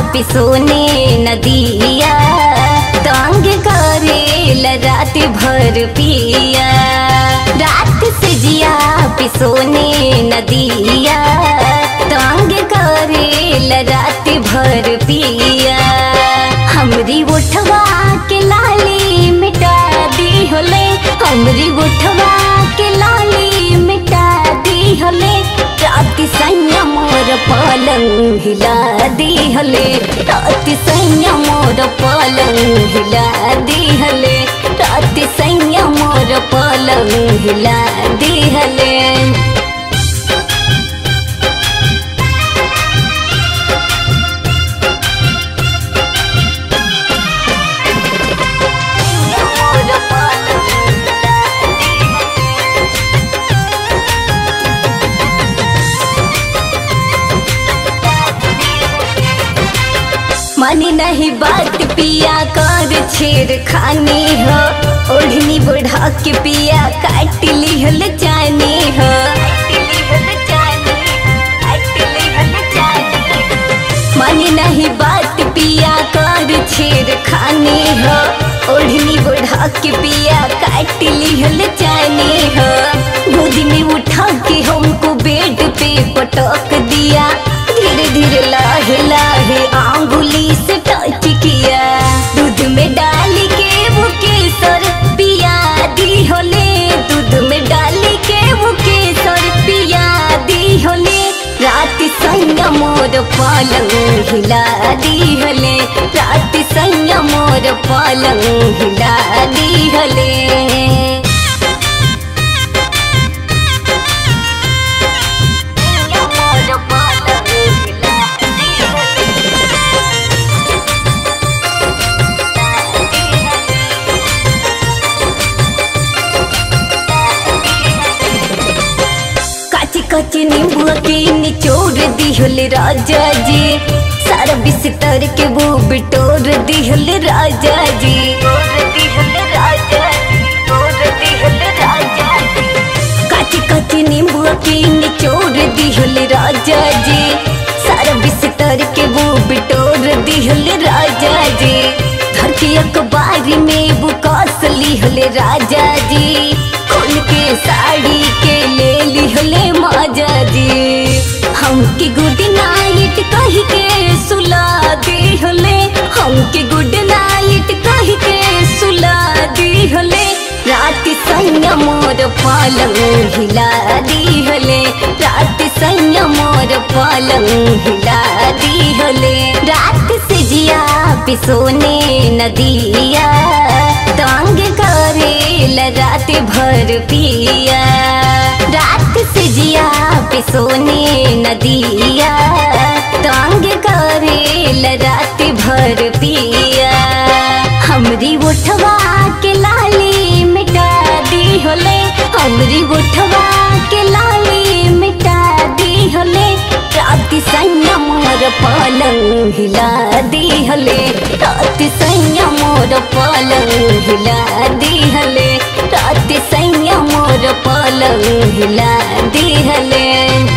पिसोने नदिया तंग करे रात भर पिया रात से जिया पिसोने नदिया तंग करे रात भर पिया हमरी उठवा के लाली मिटा दी होले हमरी उठवा के लाली मिटा दी होले रात सैया मोर पलंग हिला दी हले रात सैया मोर पलंग हिला दी हले रात सैया मोर पलंग हिला दी हले मानी नहीं बात पिया कर छेड़ खानी हो ओढ़नी बढ़ा के पिया काट लिहल जानी हो मानी नहीं बात पिया कर छेड़ खानी हो ओढ़नी बढ़ा के पिया काट लिहल जानी हो गोदी में उठा के हमको बेड पे पटक दिया धीरे धीरे लाहे लाहे आंगुली से टच किया दूध में डाल के वो केसर पिया दी होले दूध में डाल के वो केसर पिया दी होले रात सैया मोर पलंग हिला दी हले रात सैया मोर पलंग हिला दी हले काची काची नींबुआ के निचोड़ दिहल राजा जी सारा बिस्तर के वो बिटोर दिहल राजा जी काची काची नींबुआ के निचोड़ दिहल राजा जी सारा बिस्तर के वो बिटोर दिहल राजा जी घर के अखबार में वो कास लिहल राजा जी खोल के साड़ी के ले लिहले माजा जी हमके गुड नाइट कह के सुला दिहले हमके गुड नाइट कह के सुला दिहले रात सैया मोर पलंग हिला दिहले रात सैया मोर पलंग हिला दिहले रात से जिया पिसोने नदिया तंग करे रात भर पिया रात से जिया पिसोने नदिया तंग करे रात भर पिया हमरी उठवा के लाली मिटा दी होले हमरी उठवा के लाली मिटा दी होले रात सैया मोर पलंग हिला दी हले रात सैया मोर पलंग हिला दी हले रात सैया मोर पलंग हिला दी हले